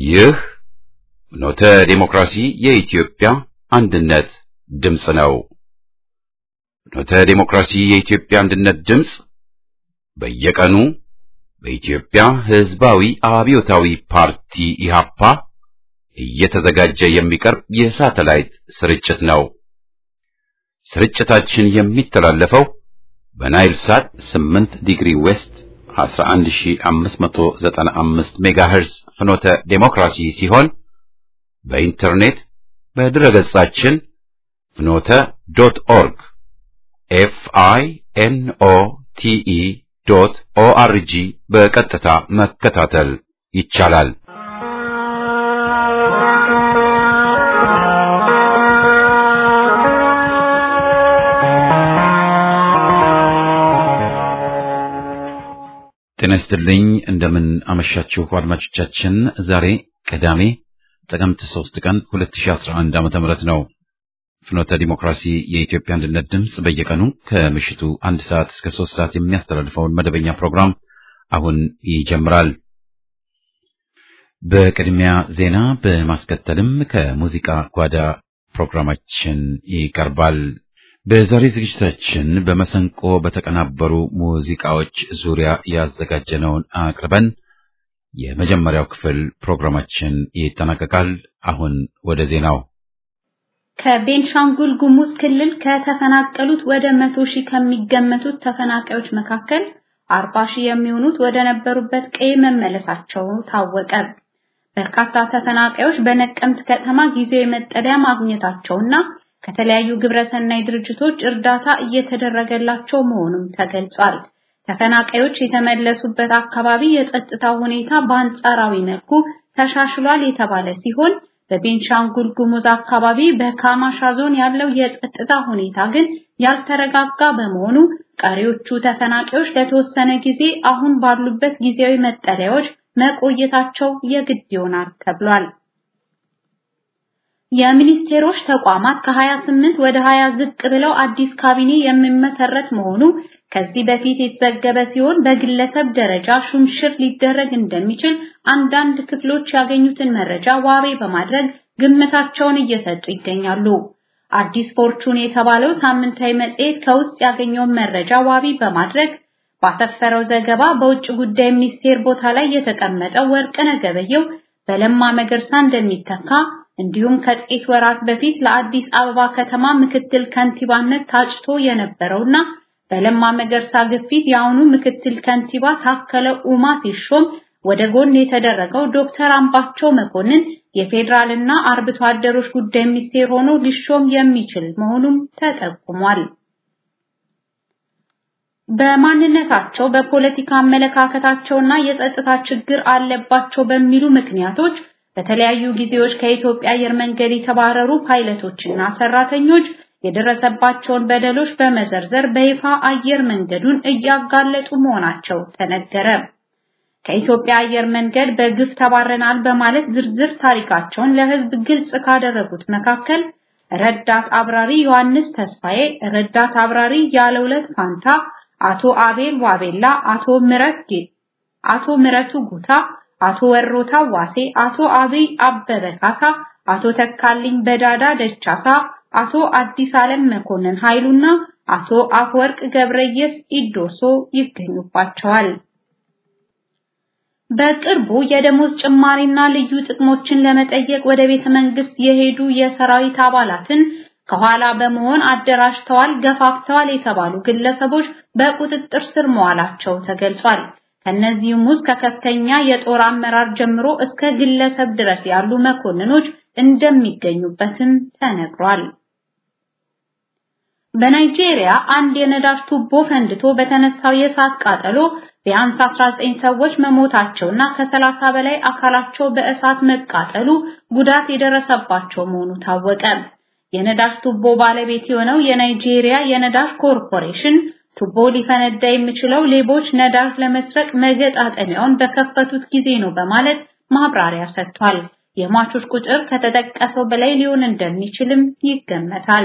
ይህ ኖተ ዴሞክራሲ የኢትዮጵያ አንድነት ድምፅ ነው። ኖተ ዴሞክራሲ የኢትዮጵያ አንድነት ድምፅ በየቀኑ በኢትዮጵያ ሕዝባዊ አብዮታዊ ፓርቲ ኢሃፓ እየተዘጋጀ የሚቀርብ የሳተላይት ስርጭት ነው። ስርጭታችን የሚተላለፈው በናይል ሳት 8 ዲግሪ ዌስት 11595 ሜጋሄርዝ ፍኖተ ዴሞክራሲ ሲሆን በኢንተርኔት በድረገጻችን ፍኖተ ዶት ኦርግ ኤፍ አይ ኤን ኦ ቲ ኢ ዶት ኦ አር ጂ በቀጥታ መከታተል ይቻላል። ጤና ይስጥልኝ። እንደምን አመሻችሁ አድማጮቻችን። ዛሬ ቅዳሜ ጥቅምት 3 ቀን 2011 ዓመተ ምህረት ነው። ፍኖተ ዲሞክራሲ የኢትዮጵያ አንድነት ድምፅ በየቀኑ ከምሽቱ አንድ ሰዓት እስከ ሶስት ሰዓት የሚያስተላልፈውን መደበኛ ፕሮግራም አሁን ይጀምራል። በቅድሚያ ዜና በማስከተልም ከሙዚቃ ጓዳ ፕሮግራማችን ይቀርባል። በዛሬ ዝግጅታችን በመሰንቆ በተቀናበሩ ሙዚቃዎች ዙሪያ ያዘጋጀነውን አቅርበን የመጀመሪያው ክፍል ፕሮግራማችን ይጠናቀቃል። አሁን ወደ ዜናው። ከቤንሻንጉል ጉሙዝ ክልል ከተፈናቀሉት ወደ መቶ ሺህ ከሚገመቱት ተፈናቃዮች መካከል አርባ ሺህ የሚሆኑት ወደ ነበሩበት ቀዬ መመለሳቸው ታወቀ። በርካታ ተፈናቃዮች በነቀምት ከተማ ጊዜያዊ መጠለያ ማግኘታቸውና ከተለያዩ ግብረሰናይ ድርጅቶች እርዳታ እየተደረገላቸው መሆኑም ተገልጿል። ተፈናቃዮች የተመለሱበት አካባቢ የጸጥታ ሁኔታ በአንጻራዊ መልኩ ተሻሽሏል የተባለ ሲሆን በቤንሻንጉል ጉሙዝ አካባቢ በካማሻ ዞን ያለው የጸጥታ ሁኔታ ግን ያልተረጋጋ በመሆኑ ቀሪዎቹ ተፈናቃዮች ለተወሰነ ጊዜ አሁን ባሉበት ጊዜያዊ መጠለያዎች መቆየታቸው የግድ ይሆናል ተብሏል። የሚኒስቴሮች ተቋማት ከ28 ወደ 20 ዝቅ ብለው አዲስ ካቢኔ የሚመሰረት መሆኑ ከዚህ በፊት የተዘገበ ሲሆን በግለሰብ ደረጃ ሹምሽር ሊደረግ እንደሚችል አንዳንድ ክፍሎች ያገኙትን መረጃ ዋቤ በማድረግ ግምታቸውን እየሰጡ ይገኛሉ። አዲስ ፎርቹን የተባለው ሳምንታዊ መጽሔት ከውስጥ ያገኘውን መረጃ ዋቢ በማድረግ ባሰፈረው ዘገባ በውጭ ጉዳይ ሚኒስቴር ቦታ ላይ የተቀመጠው ወርቅነህ ገበየሁ በለማ መገርሳ እንደሚተካ እንዲሁም ከጥቂት ወራት በፊት ለአዲስ አበባ ከተማ ምክትል ከንቲባነት ታጭቶ የነበረውና በለማ መገርሳ ግፊት የአሁኑ ምክትል ከንቲባ ታከለ ኡማ ሲሾም ወደ ጎን የተደረገው ዶክተር አምባቸው መኮንን የፌዴራልና አርብቶ አደሮች ጉዳይ ሚኒስቴር ሆኖ ሊሾም የሚችል መሆኑም ተጠቁሟል። በማንነታቸው በፖለቲካ አመለካከታቸውና የጸጥታ ችግር አለባቸው በሚሉ ምክንያቶች በተለያዩ ጊዜዎች ከኢትዮጵያ አየር መንገድ የተባረሩ ፓይለቶችና ሰራተኞች የደረሰባቸውን በደሎች በመዘርዘር በይፋ አየር መንገዱን እያጋለጡ መሆናቸው ተነገረ። ከኢትዮጵያ አየር መንገድ በግፍ ተባረናል በማለት ዝርዝር ታሪካቸውን ለሕዝብ ግልጽ ካደረጉት መካከል ረዳት አብራሪ ዮሐንስ ተስፋዬ፣ ረዳት አብራሪ ያለውለት ፋንታ፣ አቶ አቤል ዋቤላ፣ አቶ ምረት አቶ ምረቱ ጉታ አቶ ወሮታ ዋሴ፣ አቶ አብይ አበበ ካሳ፣ አቶ ተካልኝ በዳዳ ደቻሳ፣ አቶ አዲስ ዓለም መኮንን ኃይሉና አቶ አፈወርቅ ገብረየስ ኢዶሶ ይገኙባቸዋል። በቅርቡ የደሞዝ ጭማሪና ልዩ ጥቅሞችን ለመጠየቅ ወደ ቤተ መንግስት የሄዱ የሰራዊት አባላትን ከኋላ በመሆን አደራጅተዋል፣ ገፋፍተዋል የተባሉ ግለሰቦች በቁጥጥር ስር መዋላቸው ተገልጿል። ከነዚህም ውስጥ ከከፍተኛ የጦር አመራር ጀምሮ እስከ ግለሰብ ድረስ ያሉ መኮንኖች እንደሚገኙበትም ተነግሯል። በናይጄሪያ አንድ የነዳጅ ቱቦ ፈንድቶ በተነሳው የእሳት ቃጠሎ ቢያንስ 19 ሰዎች መሞታቸውና ከ30 በላይ አካላቸው በእሳት መቃጠሉ ጉዳት የደረሰባቸው መሆኑ ታወቀ። የነዳጅ ቱቦ ባለቤት የሆነው የናይጄሪያ የነዳጅ ኮርፖሬሽን ቱቦ ሊፈነዳ የሚችለው ሌቦች ነዳጅ ለመስረቅ መገጣጠሚያውን በከፈቱት ጊዜ ነው በማለት ማብራሪያ ሰጥቷል። የሟቾች ቁጥር ከተጠቀሰው በላይ ሊሆን እንደሚችልም ይገመታል።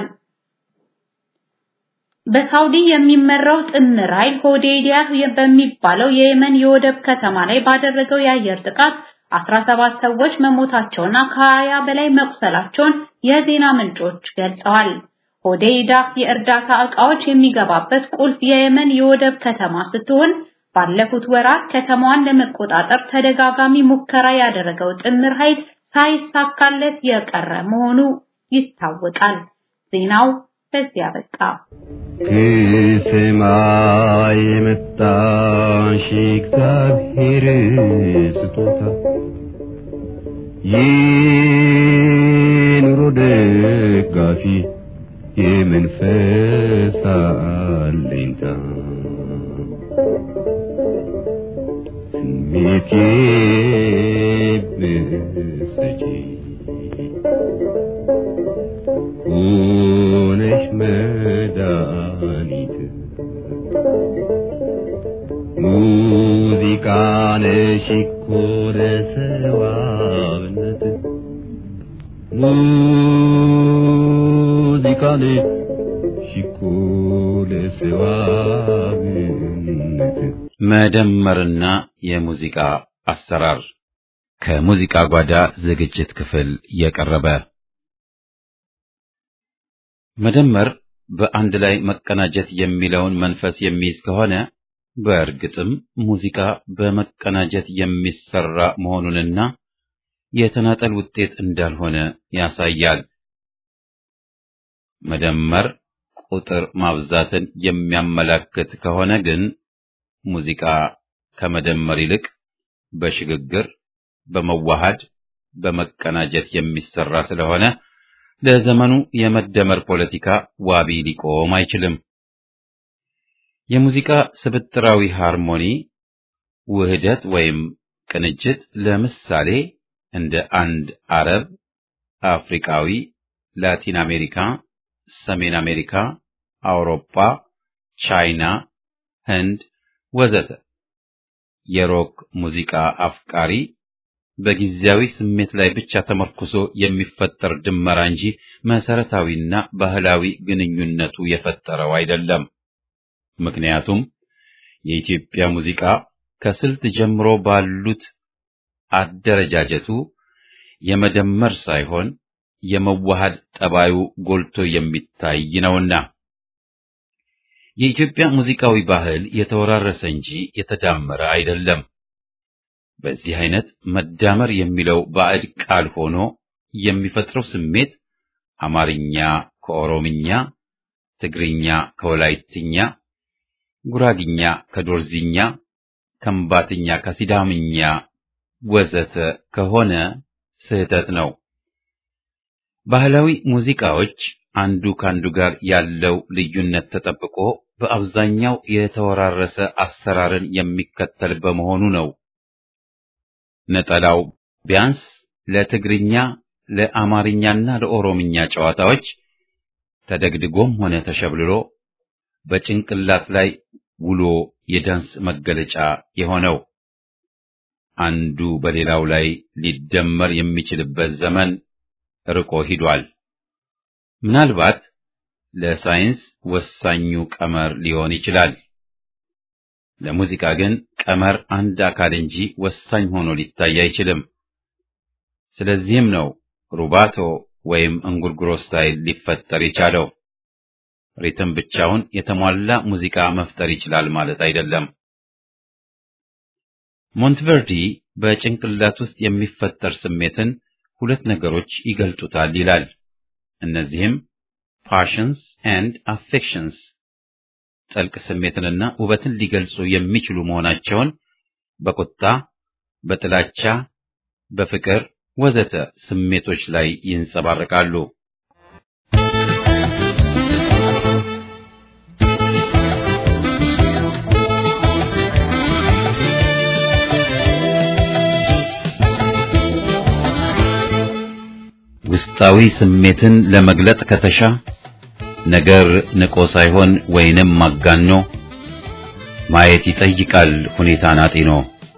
በሳውዲ የሚመራው ጥምር ኃይል ሆዴይዲያ በሚባለው የየመን የወደብ ከተማ ላይ ባደረገው የአየር ጥቃት 17 ሰዎች መሞታቸውና ከ20 በላይ መቁሰላቸውን የዜና ምንጮች ገልጸዋል። ሆዴይዳ የእርዳታ ዕቃዎች የሚገባበት ቁልፍ የየመን የወደብ ከተማ ስትሆን ባለፉት ወራት ከተማዋን ለመቆጣጠር ተደጋጋሚ ሙከራ ያደረገው ጥምር ኃይል ሳይሳካለት የቀረ መሆኑ ይታወቃል። ዜናው በዚያ በቃ። ከሰማይ የመጣሽ እግዚአብሔር ስጦታ የኑሮ ደጋፊ የመንፈስ አለኝታ ስሜቴ ብሰጪ ሆነሽ መድኃኒት ሙዚቃ ነሽ እኮ ለሰዋብነት ሙዚቃ ነሽ እኮ ለሰዋብነት መደመርና የሙዚቃ አሰራር ከሙዚቃ ጓዳ ዝግጅት ክፍል የቀረበ መደመር በአንድ ላይ መቀናጀት የሚለውን መንፈስ የሚይዝ ከሆነ በእርግጥም ሙዚቃ በመቀናጀት የሚሰራ መሆኑንና የተናጠል ውጤት እንዳልሆነ ያሳያል። መደመር ቁጥር ማብዛትን የሚያመላክት ከሆነ ግን ሙዚቃ ከመደመር ይልቅ በሽግግር፣ በመዋሃድ፣ በመቀናጀት የሚሰራ ስለሆነ ለዘመኑ የመደመር ፖለቲካ ዋቢ ሊቆም አይችልም። የሙዚቃ ስብጥራዊ ሃርሞኒ ውህደት ወይም ቅንጅት ለምሳሌ እንደ አንድ አረብ፣ አፍሪካዊ፣ ላቲን አሜሪካ፣ ሰሜን አሜሪካ፣ አውሮፓ፣ ቻይና፣ ህንድ ወዘተ የሮክ ሙዚቃ አፍቃሪ በጊዜያዊ ስሜት ላይ ብቻ ተመርኩዞ የሚፈጠር ድመራ እንጂ መሰረታዊና ባህላዊ ግንኙነቱ የፈጠረው አይደለም። ምክንያቱም የኢትዮጵያ ሙዚቃ ከስልት ጀምሮ ባሉት አደረጃጀቱ የመደመር ሳይሆን የመዋሃድ ጠባዩ ጎልቶ የሚታይ ነውና የኢትዮጵያ ሙዚቃዊ ባህል የተወራረሰ እንጂ የተዳመረ አይደለም። በዚህ አይነት መዳመር የሚለው ባዕድ ቃል ሆኖ የሚፈጥረው ስሜት አማርኛ ከኦሮምኛ፣ ትግርኛ ከወላይትኛ፣ ጉራግኛ ከዶርዚኛ፣ ከምባትኛ ከሲዳምኛ ወዘተ ከሆነ ስህተት ነው። ባህላዊ ሙዚቃዎች አንዱ ካንዱ ጋር ያለው ልዩነት ተጠብቆ በአብዛኛው የተወራረሰ አሰራርን የሚከተል በመሆኑ ነው። ነጠላው ቢያንስ ለትግርኛ፣ ለአማርኛና ለኦሮምኛ ጨዋታዎች ተደግድጎም ሆነ ተሸብልሎ በጭንቅላት ላይ ውሎ የዳንስ መገለጫ የሆነው አንዱ በሌላው ላይ ሊደመር የሚችልበት ዘመን ርቆ ሂዷል። ምናልባት ለሳይንስ ወሳኙ ቀመር ሊሆን ይችላል። ለሙዚቃ ግን ቀመር አንድ አካል እንጂ ወሳኝ ሆኖ ሊታይ አይችልም። ስለዚህም ነው ሩባቶ ወይም እንጉርጉሮ ስታይል ሊፈጠር የቻለው። ሪትም ብቻውን የተሟላ ሙዚቃ መፍጠር ይችላል ማለት አይደለም። ሞንትቨርዲ በጭንቅላት ውስጥ የሚፈጠር ስሜትን ሁለት ነገሮች ይገልጡታል ይላል። እነዚህም ፓሽንስ ኤንድ አፌክሽንስ ጥልቅ ስሜትንና ውበትን ሊገልጹ የሚችሉ መሆናቸውን በቁጣ፣ በጥላቻ፣ በፍቅር ወዘተ ስሜቶች ላይ ይንጸባረቃሉ። ውስጣዊ ስሜትን ለመግለጥ ከተሻ ነገር ንቆ ሳይሆን ወይንም ማጋኖ ማየት ይጠይቃል ሁኔታን አጢኖ።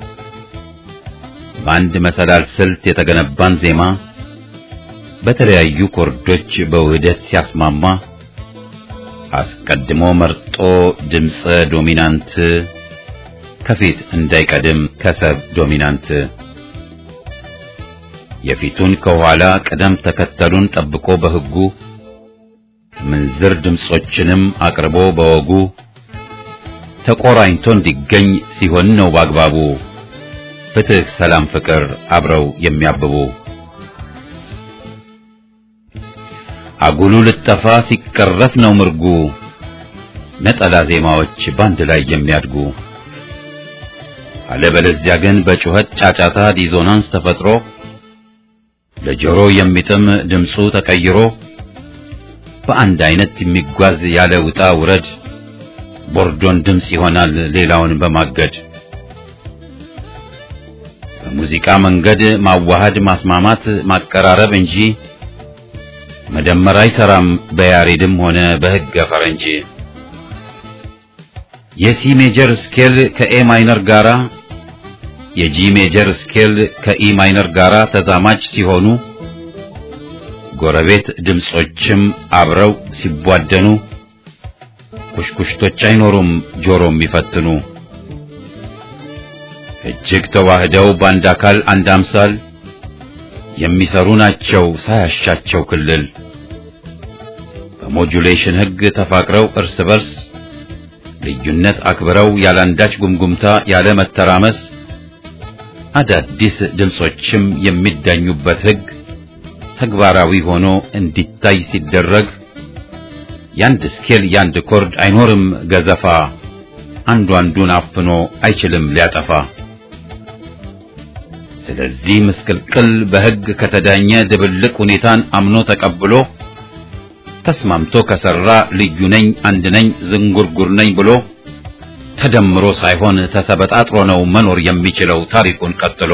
በአንድ መሰላል ስልት የተገነባን ዜማ በተለያዩ ኮርዶች በውህደት ሲያስማማ አስቀድሞ መርጦ ድምፀ ዶሚናንት ከፊት እንዳይቀድም ከሰብ ዶሚናንት የፊቱን ከኋላ ቅደም ተከተሉን ጠብቆ በሕጉ ምንዝር ድምጾችንም አቅርቦ በወጉ ተቆራኝቶ እንዲገኝ ሲሆን ነው በአግባቡ ፍትህ፣ ሰላም፣ ፍቅር አብረው የሚያብቡ አጉሉ ልጠፋ ሲቀረፍ ነው ምርጉ ነጠላ ዜማዎች ባንድ ላይ የሚያድጉ አለበለዚያ ግን በጩኸት ጫጫታ ዲዞናንስ ተፈጥሮ ለጆሮ የሚጥም ድምፁ ተቀይሮ በአንድ አይነት የሚጓዝ ያለ ውጣ ውረድ ቦርዶን ድምፅ ይሆናል ሌላውን በማገድ በሙዚቃ መንገድ ማዋሃድ ማስማማት ማቀራረብ እንጂ መደመር አይሰራም በያሬድም ሆነ በሕገ ፈረንጅ የሲ ሜጀር ስኬል ከኤ ማይነር ጋራ የጂ ሜጀር ስኬል ከኢ ማይነር ጋራ ተዛማጅ ሲሆኑ ጎረቤት ድምጾችም አብረው ሲቧደኑ ኩሽኩሽቶች አይኖሩም ጆሮ የሚፈትኑ እጅግ ተዋህደው በአንድ አካል አንድ አምሳል የሚሰሩ ናቸው ሳያሻቸው ክልል በሞጁሌሽን ሕግ ተፋቅረው እርስ በርስ ልዩነት አክብረው ያላንዳች ጉምጉምታ ያለ መተራመስ አዳዲስ ድምጾችም የሚዳኙበት ሕግ ተግባራዊ ሆኖ እንዲታይ ሲደረግ ያንድ ስኬል ያንድ ኮርድ አይኖርም ገዘፋ አንዱ አንዱን አፍኖ አይችልም ሊያጠፋ። ስለዚህ ምስቅልቅል በሕግ ከተዳኘ ድብልቅ ሁኔታን አምኖ ተቀብሎ ተስማምቶ ከሰራ ልዩ ነኝ አንድ ነኝ ዝንጉርጉር ነኝ ብሎ ተደምሮ ሳይሆን ተሰበጣጥሮ ነው መኖር የሚችለው ታሪኩን ቀጥሎ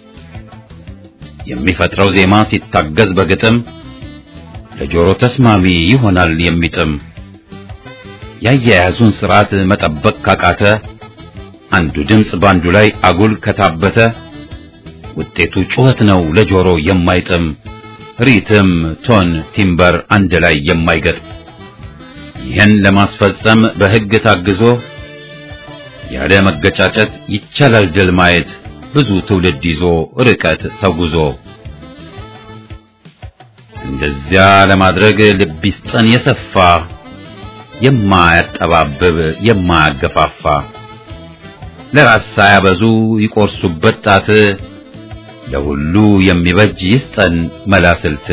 የሚፈጥረው ዜማ ሲታገዝ በግጥም ለጆሮ ተስማሚ ይሆናል የሚጥም ያያያዙን ስርዓት መጠበቅ ካቃተ አንዱ ድምፅ ባንዱ ላይ አጉል ከታበተ ውጤቱ ጩኸት ነው ለጆሮ የማይጥም ሪትም፣ ቶን፣ ቲምበር አንድ ላይ የማይገጥም ይህን ለማስፈጸም በሕግ ታግዞ ያለ መገጫጨት ይቻላል ድል ማየት ብዙ ትውልድ ይዞ ርቀት ተጉዞ እንደዚያ ለማድረግ ልብ ይስጠን የሰፋ የማያጠባብብ የማያገፋፋ ለራስ ሳያበዙ ይቆርሱበት ጣት ለሁሉ የሚበጅ ይስጠን መላስልት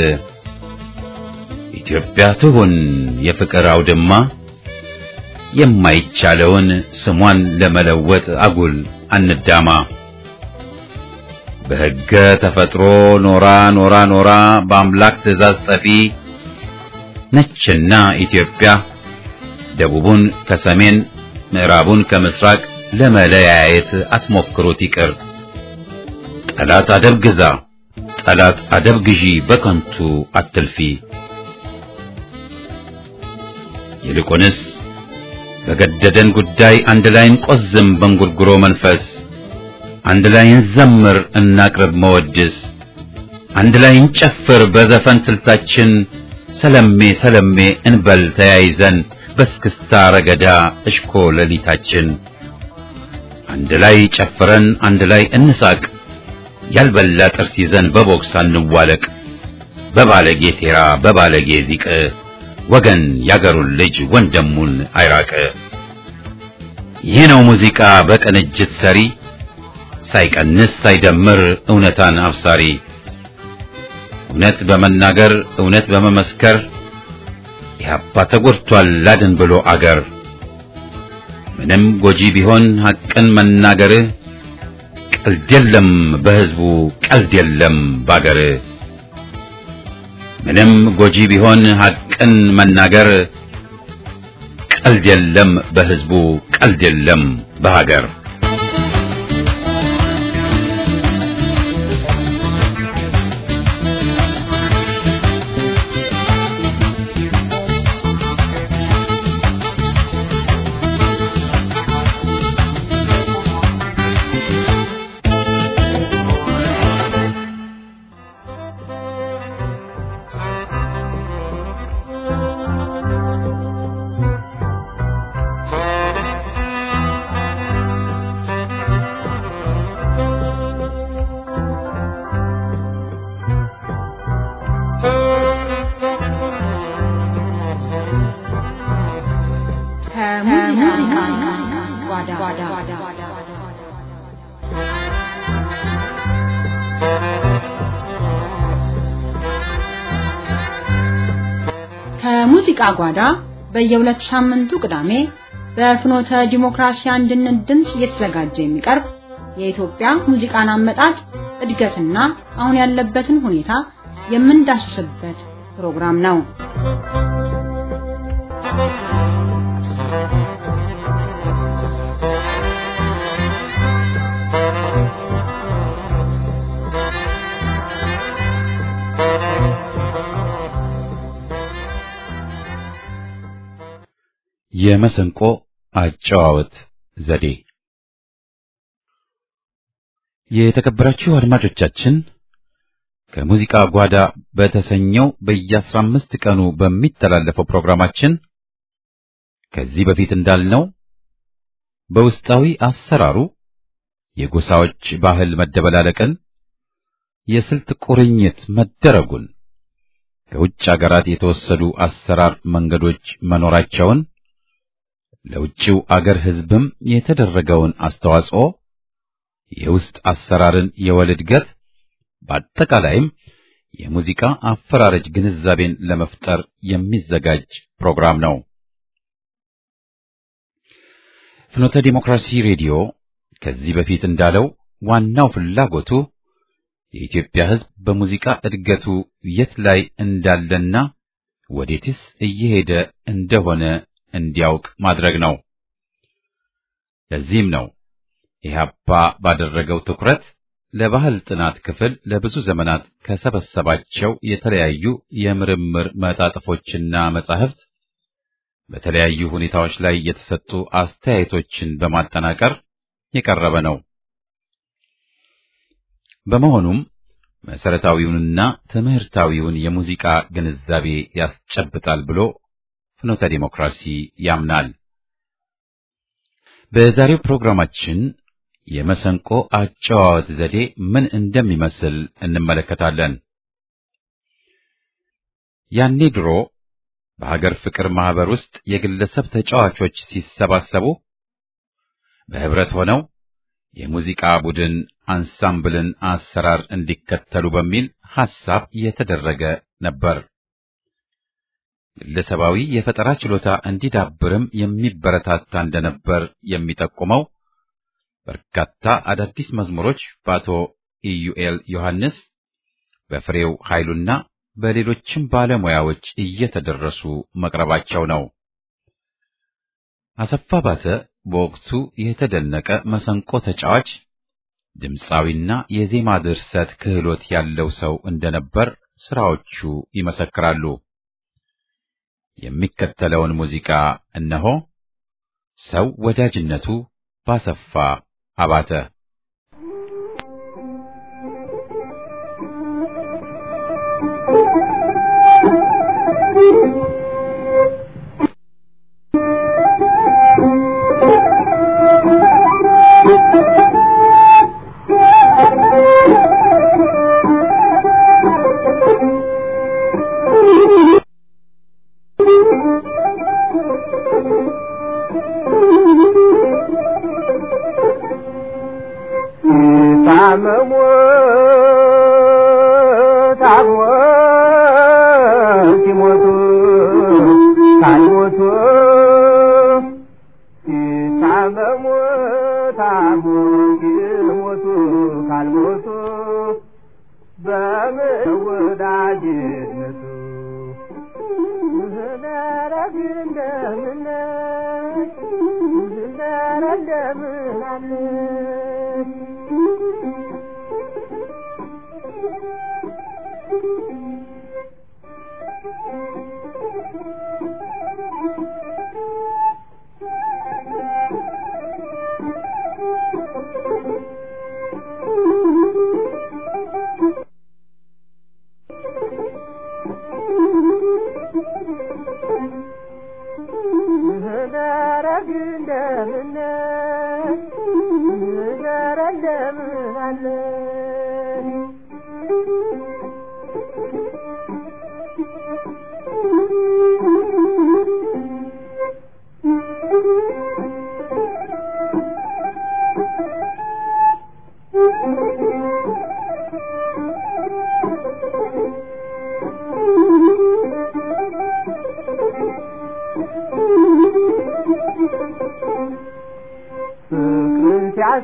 ኢትዮጵያ ትሁን የፍቅር አውድማ የማይቻለውን ስሟን ለመለወጥ አጉል አንዳማ በሕገ ተፈጥሮ ኖራ ኖራ ኖራ በአምላክ ትእዛዝ ጠፊ ነችና ኢትዮጵያ ደቡቡን ከሰሜን ምዕራቡን ከምስራቅ ለመለያየት አትሞክሩት ይቅር። ጠላት አደብ ግዛ፣ ጠላት አደብ ግዢ፣ በከንቱ አትልፊ። ይልቁንስ በገደደን ጉዳይ አንድ ላይ እንቆዝም በእንጉርጉሮ መንፈስ፣ አንድ ላይ እንዘምር እናቅርብ መወድስ፣ አንድ ላይ እንጨፍር በዘፈን ስልታችን፣ ሰለሜ ሰለሜ እንበል ተያይዘን በስክስታ ረገዳ እሽኮ ሌሊታችን አንድ ላይ ጨፍረን አንድ ላይ እንሳቅ ያልበላ ጥርስ ይዘን በቦክስ አንዋለቅ በባለጌ ሴራ በባለጌ ዚቅ ወገን ያገሩን ልጅ ወንድሙን አይራቅ። ይህ ነው ሙዚቃ በቅንጅት ሰሪ ሳይቀንስ ሳይደምር እውነታን አብሳሪ እውነት በመናገር እውነት በመመስከር ኢህአፓ ተጎድቷል ላድን ብሎ አገር ምንም ጎጂ ቢሆን ሐቅን መናገር ቀልድ የለም በሕዝቡ ቀልድ የለም ባገር ምንም ጎጂ ቢሆን ሐቅን መናገር ቀልድ የለም በሕዝቡ ቀልድ የለም በሀገር የሙዚቃ ጓዳ በየሁለት ሳምንቱ ቅዳሜ በፍኖተ ዲሞክራሲ አንድነት ድምፅ እየተዘጋጀ የሚቀርብ የኢትዮጵያ ሙዚቃን አመጣጥ እድገትና አሁን ያለበትን ሁኔታ የምንዳስስበት ፕሮግራም ነው። የመሰንቆ አጨዋወት ዘዴ። የተከበራችሁ አድማጮቻችን ከሙዚቃ ጓዳ በተሰኘው በየአስራ አምስት ቀኑ በሚተላለፈው ፕሮግራማችን ከዚህ በፊት እንዳልነው በውስጣዊ አሰራሩ የጎሳዎች ባህል መደበላለቅን፣ የስልት ቁርኝት መደረጉን፣ ከውጭ አገራት የተወሰዱ አሰራር መንገዶች መኖራቸውን ለውጭው አገር ሕዝብም የተደረገውን አስተዋጽኦ የውስጥ አሰራርን የወል እድገት በአጠቃላይም የሙዚቃ አፈራረጅ ግንዛቤን ለመፍጠር የሚዘጋጅ ፕሮግራም ነው። ፍኖተ ዲሞክራሲ ሬዲዮ ከዚህ በፊት እንዳለው ዋናው ፍላጎቱ የኢትዮጵያ ሕዝብ በሙዚቃ እድገቱ የት ላይ እንዳለና ወዴትስ እየሄደ እንደሆነ እንዲያውቅ ማድረግ ነው። ለዚህም ነው ኢህአፓ ባደረገው ትኩረት ለባህል ጥናት ክፍል ለብዙ ዘመናት ከሰበሰባቸው የተለያዩ የምርምር መጣጥፎችና መጻሕፍት በተለያዩ ሁኔታዎች ላይ የተሰጡ አስተያየቶችን በማጠናቀር የቀረበ ነው። በመሆኑም መሰረታዊውንና ትምህርታዊውን የሙዚቃ ግንዛቤ ያስጨብጣል ብሎ ፍኖተ ዲሞክራሲ ያምናል። በዛሬው ፕሮግራማችን የመሰንቆ አጨዋወት ዘዴ ምን እንደሚመስል እንመለከታለን። ያኔ ድሮ በሀገር ፍቅር ማህበር ውስጥ የግለሰብ ተጫዋቾች ሲሰባሰቡ በህብረት ሆነው የሙዚቃ ቡድን አንሳምብልን አሰራር እንዲከተሉ በሚል ሐሳብ የተደረገ ነበር። ግለሰባዊ የፈጠራ ችሎታ እንዲዳብርም የሚበረታታ እንደነበር የሚጠቁመው በርካታ አዳዲስ መዝሙሮች በአቶ ኢዩኤል ዮሐንስ፣ በፍሬው ኃይሉና በሌሎችም ባለሙያዎች እየተደረሱ መቅረባቸው ነው። አሰፋ ባተ በወቅቱ የተደነቀ መሰንቆ ተጫዋች ድምፃዊና የዜማ ድርሰት ክህሎት ያለው ሰው እንደነበር ስራዎቹ ይመሰክራሉ። የሚከተለውን ሙዚቃ እነሆ። ሰው ወዳጅነቱ ባሰፋ አባተ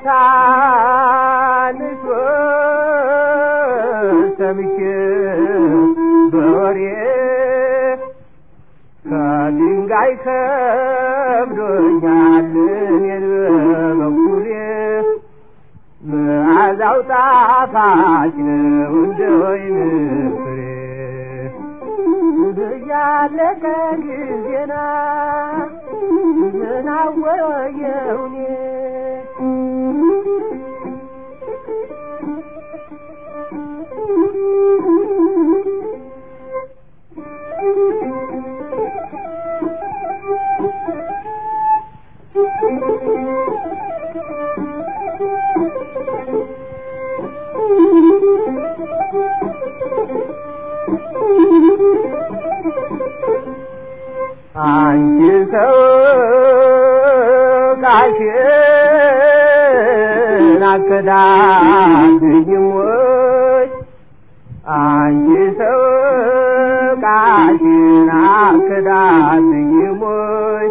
ታንሾ ሰምቼ በወሬ ከድንጋይ ከብዶኛል እኔን በበኩሌ መዓዛው ጣፋጭ ነው እንደ ወይን ፍሬ እያለቀ ጊዜና ምን አወየው እኔ አንቺ ሰው ቃልሽን አከዳድኝም ወይ አንቺ ሰው ቃልሽን አከዳድኝም ወይ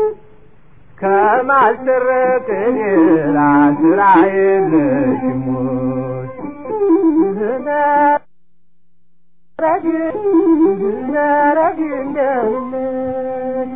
ከማስረቅ ሌላ ስራ የለሽም ወይ ነረግ ነረግ እንደምን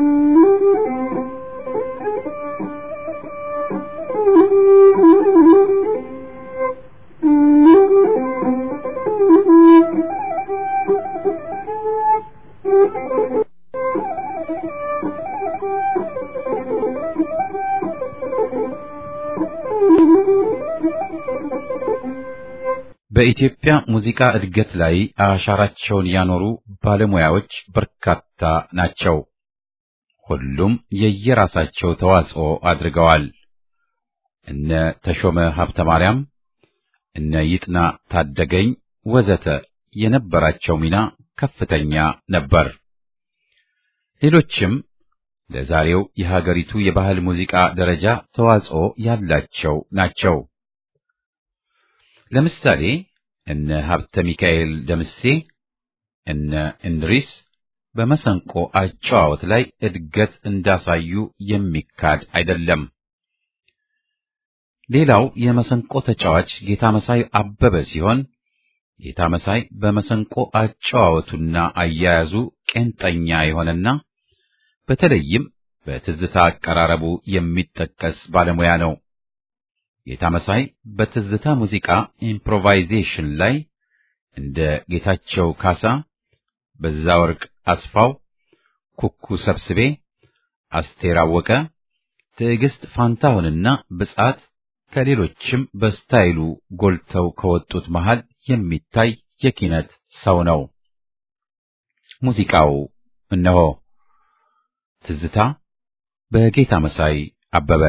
በኢትዮጵያ ሙዚቃ እድገት ላይ አሻራቸውን ያኖሩ ባለሙያዎች በርካታ ናቸው። ሁሉም የየራሳቸው ተዋጽኦ አድርገዋል። እነ ተሾመ ሀብተ ማርያም፣ እነ ይጥና ታደገኝ ወዘተ የነበራቸው ሚና ከፍተኛ ነበር። ሌሎችም ለዛሬው የሀገሪቱ የባህል ሙዚቃ ደረጃ ተዋጽኦ ያላቸው ናቸው። ለምሳሌ እነ ሀብተ ሚካኤል ደምሴ፣ እነ እንድሪስ በመሰንቆ አጨዋወት ላይ እድገት እንዳሳዩ የሚካድ አይደለም። ሌላው የመሰንቆ ተጫዋች ጌታ መሳይ አበበ ሲሆን ጌታ መሳይ በመሰንቆ አጨዋወቱና አያያዙ ቄንጠኛ የሆነና በተለይም በትዝታ አቀራረቡ የሚጠቀስ ባለሙያ ነው። ጌታ መሳይ በትዝታ ሙዚቃ ኢምፕሮቫይዜሽን ላይ እንደ ጌታቸው ካሳ፣ በዛወርቅ አስፋው፣ ኩኩ ሰብስቤ፣ አስቴር አወቀ፣ ትዕግስት ፋንታሁንና ብጻት ከሌሎችም በስታይሉ ጎልተው ከወጡት መሃል የሚታይ የኪነት ሰው ነው። ሙዚቃው እነሆ ትዝታ በጌታ መሳይ አበበ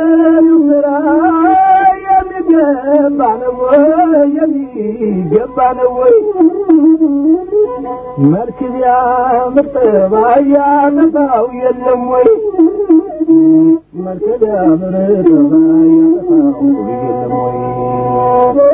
የሚገባ ነው ወይ መልክ ቢያምር ጠባይ ያጠፋው የለም ወይ መልክ ቢያምር ጠባይ ያጠፋው የለም ወይ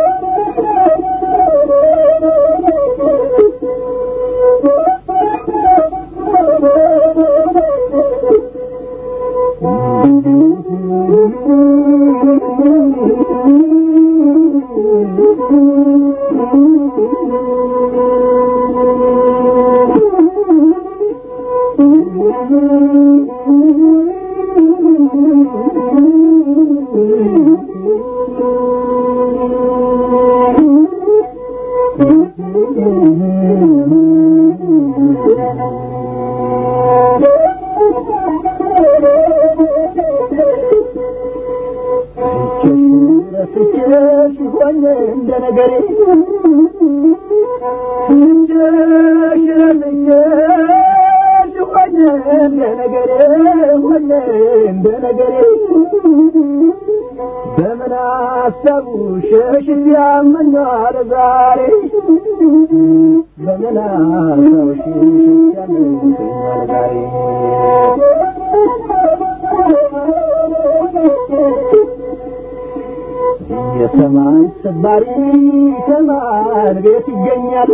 እንደ ነገሬ እንደ ነገሬ ሆነ እንደ ነገሬ በምን አሰቡ ሸሽ ያመኛል ዛሬ በምን አሰቡ ሸሽ ያመኛል ዛሬ የሰማይ ሰባሪ ከማን ቤት ይገኛል?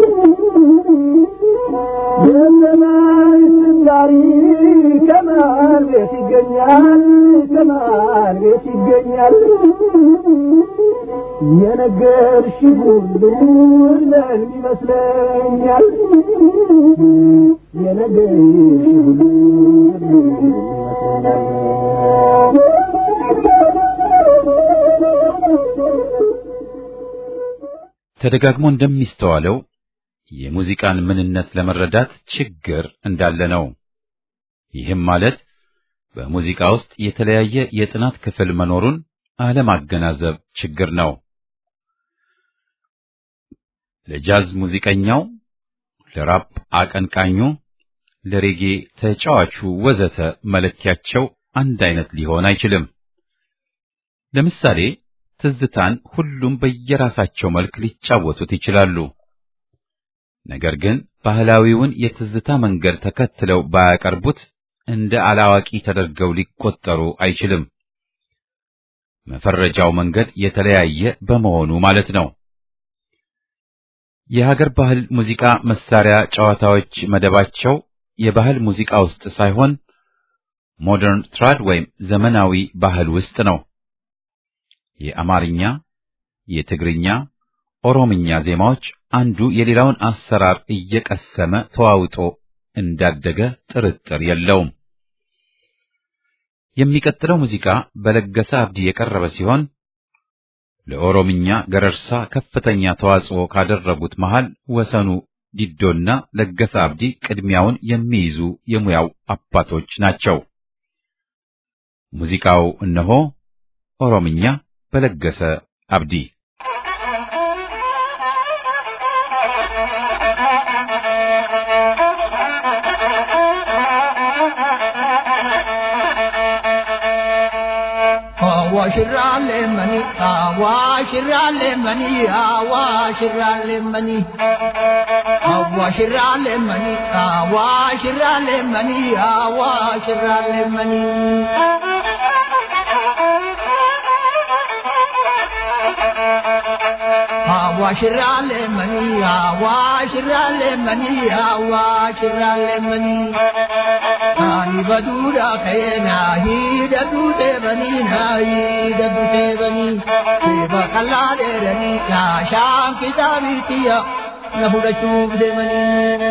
የሰማይ ሰባሪ ከማን ቤት ይገኛል? ከማን ቤት ይገኛል? የነገርሽ ሁሉ እውነት ይመስለኛል። የነገርሽ ሁሉ እውነት ተደጋግሞ እንደሚስተዋለው የሙዚቃን ምንነት ለመረዳት ችግር እንዳለ ነው። ይህም ማለት በሙዚቃ ውስጥ የተለያየ የጥናት ክፍል መኖሩን አለማገናዘብ ችግር ነው። ለጃዝ ሙዚቀኛው፣ ለራፕ አቀንቃኙ፣ ለሬጌ ተጫዋቹ ወዘተ መለኪያቸው አንድ አይነት ሊሆን አይችልም። ለምሳሌ ትዝታን ሁሉም በየራሳቸው መልክ ሊጫወቱት ይችላሉ። ነገር ግን ባህላዊውን የትዝታ መንገድ ተከትለው ባያቀርቡት እንደ አላዋቂ ተደርገው ሊቆጠሩ አይችልም። መፈረጃው መንገድ የተለያየ በመሆኑ ማለት ነው። የሀገር ባህል ሙዚቃ መሳሪያ ጨዋታዎች መደባቸው የባህል ሙዚቃ ውስጥ ሳይሆን ሞደርን ትራድ ወይም ዘመናዊ ባህል ውስጥ ነው። የአማርኛ፣ የትግርኛ፣ ኦሮምኛ ዜማዎች አንዱ የሌላውን አሰራር እየቀሰመ ተዋውጦ እንዳደገ ጥርጥር የለውም። የሚቀጥለው ሙዚቃ በለገሰ አብዲ የቀረበ ሲሆን ለኦሮምኛ ገረርሳ ከፍተኛ ተዋጽኦ ካደረጉት መሃል ወሰኑ ዲዶና ለገሰ አብዲ ቅድሚያውን የሚይዙ የሙያው አባቶች ናቸው። ሙዚቃው እነሆ ኦሮምኛ በለገሰ አብዲ አዋሽራሌ መኒ አዋሽራሌ መኒ አዋሽራሌ መኒ አዋሽራሌ መኒ አዋሽራሌ መኒ አዋሽራሌ መኒ አዋሽራሌ መኒ አዋሽራሌ መኒ አዋሽራሌ መኒ ani baduudha ka'eena hidhadhu deebanii na hidhadhu deebanii deeba qal'aa dheeranii yaashaan kitaabitiyya na fudhachuuf deemanii.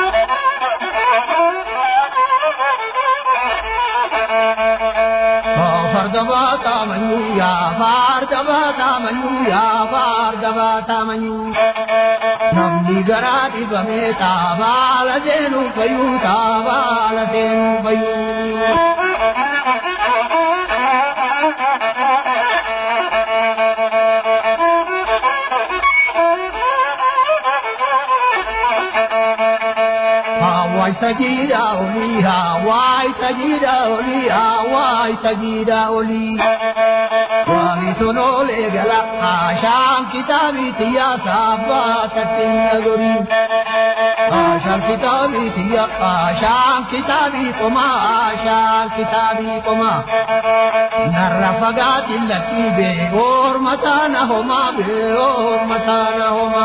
farda baatamanyu yaa farda baatamanyu yaa farda baatamanyu namni garaa dhibamee taabaala seenuu fayyuu taabaala seenuu fayyuu. Hawaii Sagida Oli, Hawaii Sagida Oli, Hawaii Sagida Oli. Wali sonole gala, Asham kitabi tiya sabba tatin nagori. Asham kitabi tiya, Asham kitabi koma, Asham kitabi koma. Narra fagati lati be, or matana homa be, or matana homa.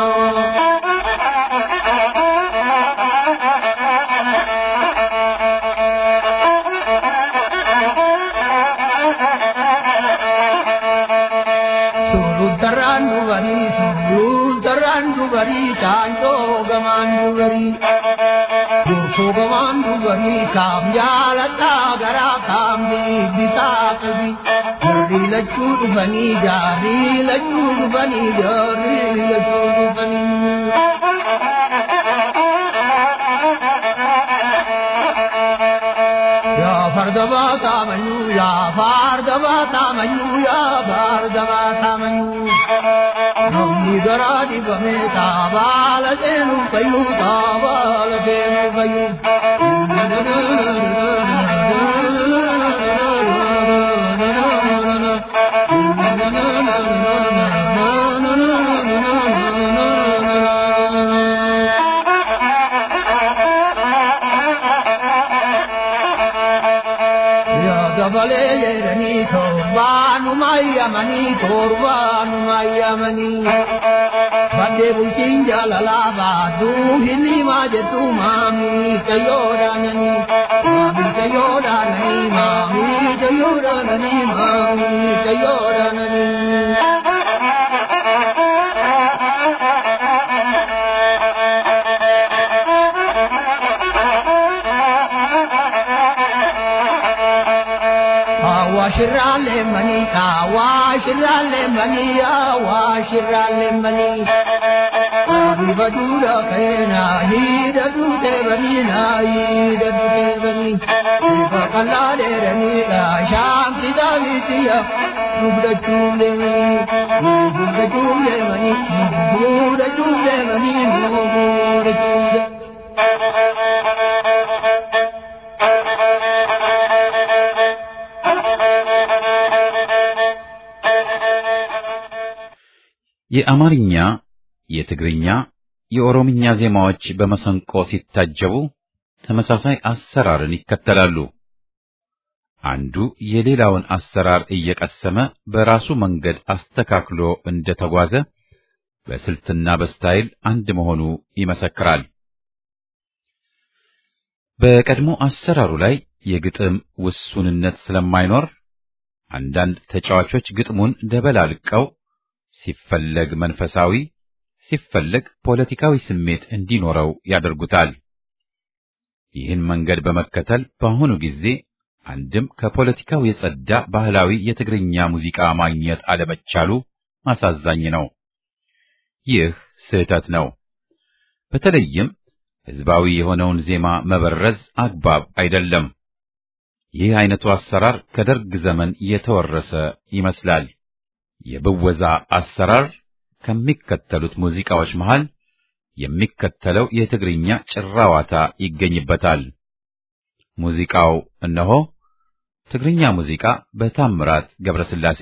Sulul tarran dubari, sulul tarran dubari, chanto gaman dubari. Durso gaman dubari, kam jalata gara kam di bita kalbi. Jari lachu dubani, jari lachu dubani, jari lachu dubani. Ya fardaba tamanyu, ya fardaba tamanyu, ya fardaba tamanyu. Namni garadi bame tabala senu kayu, tabala senu kayu. Ya dabale yerani torbanu mayamani torbanu mayamani Bade bulchin jalala badu hili majetu mami kayoranani Mami kayoranani mami kayoranani mami kayoranani Awashirale mani, awashirale mani, awashirale mani. Adi badura kena, hida dute bani na, hida dute bani. Iba kalade rani la, sham sida vitiya, nubda chule mani, nubda chule mani, nubda chule mani, nubda chule. የአማርኛ፣ የትግርኛ፣ የኦሮምኛ ዜማዎች በመሰንቆ ሲታጀቡ ተመሳሳይ አሰራርን ይከተላሉ። አንዱ የሌላውን አሰራር እየቀሰመ በራሱ መንገድ አስተካክሎ እንደተጓዘ በስልትና በስታይል አንድ መሆኑ ይመሰክራል። በቀድሞ አሰራሩ ላይ የግጥም ውሱንነት ስለማይኖር አንዳንድ ተጫዋቾች ግጥሙን ደበላልቀው ሲፈለግ መንፈሳዊ ሲፈለግ ፖለቲካዊ ስሜት እንዲኖረው ያደርጉታል። ይህን መንገድ በመከተል በአሁኑ ጊዜ አንድም ከፖለቲካው የጸዳ ባህላዊ የትግርኛ ሙዚቃ ማግኘት አለመቻሉ ማሳዛኝ ነው። ይህ ስህተት ነው። በተለይም ህዝባዊ የሆነውን ዜማ መበረዝ አግባብ አይደለም። ይህ አይነቱ አሰራር ከደርግ ዘመን የተወረሰ ይመስላል። የብወዛ አሰራር ከሚከተሉት ሙዚቃዎች መሃል የሚከተለው የትግርኛ ጭራዋታ ይገኝበታል። ሙዚቃው እነሆ ትግርኛ ሙዚቃ በታምራት ገብረስላሴ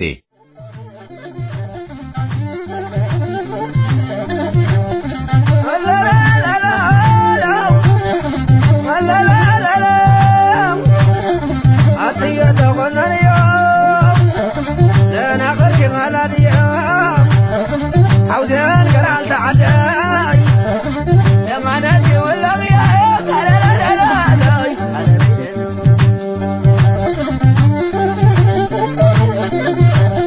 عودان قرال تعداي لما نادي ولا بيا لا لا لا لا لا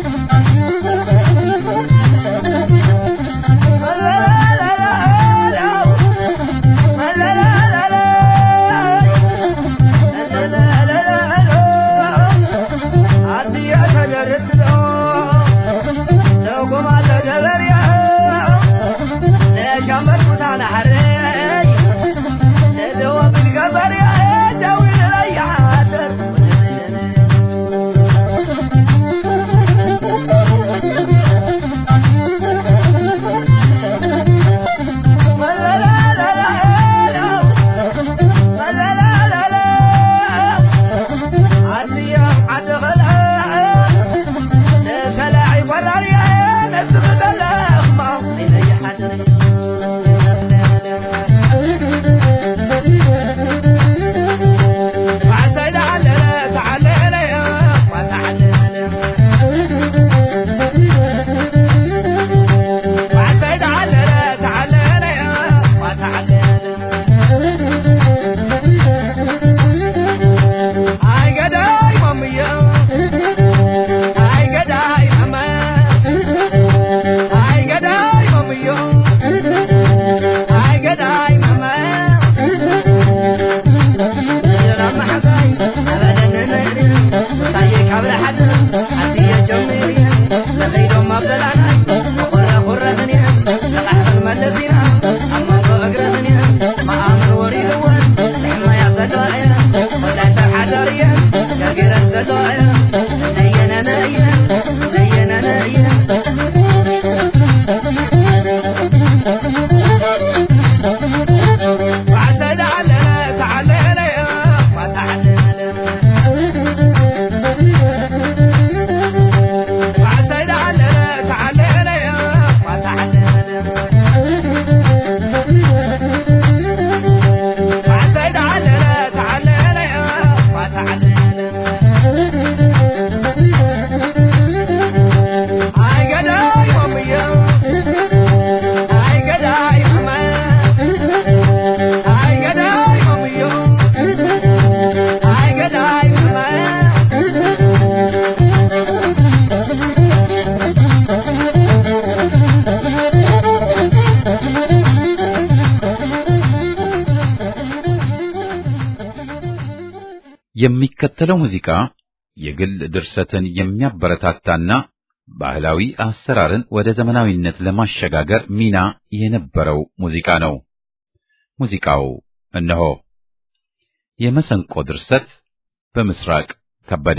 የሚከተለው ሙዚቃ የግል ድርሰትን የሚያበረታታና ባህላዊ አሰራርን ወደ ዘመናዊነት ለማሸጋገር ሚና የነበረው ሙዚቃ ነው። ሙዚቃው እነሆ። የመሰንቆ ድርሰት በምስራቅ ከበደ